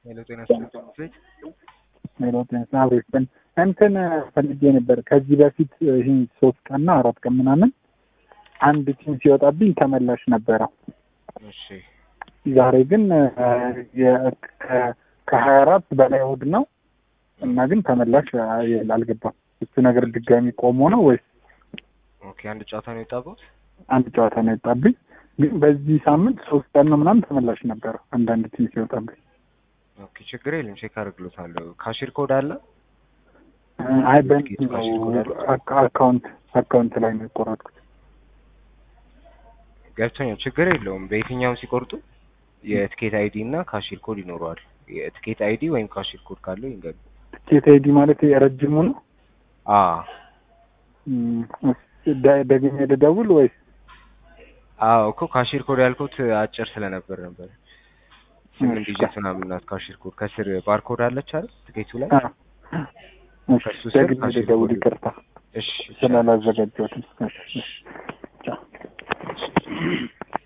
ሄሎ ጤና ይስጥልኝ። ሄሎ ጤና ይስጥልኝ። እንትን ፈልጌ ነበር ከዚህ በፊት ይህን ሶስት ቀንና አራት ቀን ምናምን አንድ ቲም ሲወጣብኝ ተመላሽ ነበረው። እሺ ዛሬ ግን ከሀያ አራት በላይ እሑድ ነው እና ግን ተመላሽ አልገባም። እሱ ነገር ድጋሚ ቆሞ ነው ወይስ ኦኬ። አንድ ጨዋታ ነው የወጣበት። አንድ ጨዋታ ነው የወጣብኝ። ግን በዚህ ሳምንት ሶስት ቀን ነው ምናምን ተመላሽ ነበረው አንዳንድ ቲም ሲወጣብኝ። ኦኬ ችግር የለም ቼክ አድርግሎታለሁ። ካሽር ኮድ አለ? አይ በእንትን ነው አካውንት አካውንት ላይ ነው የቆረጥኩት። ገብቶኛል። ችግር የለውም። በየትኛውም ሲቆርጡ የትኬት አይዲ እና ካሽር ኮድ ይኖረዋል። የትኬት አይዲ ወይም ካሽር ኮድ ካለው ይንገሩ። ትኬት አይዲ ማለት የረጅሙ ነው? አ ደግሜ ልደውል ወይስ? አዎ እኮ ካሽር ኮድ ያልኩት አጭር ስለነበር ነበር። ስምንት ዲጂት ምናምን ናት ካሽር ኮድ። ከስር ባርኮድ አለች አይደል ትኬቱ ላይ? ከሱ ስር ደግሜ ካሽር ልደውል፣ ኮድ ይቅርታ እሺ ስላላዘጋጀሁትም። እሺ፣ እሺ። ቻው።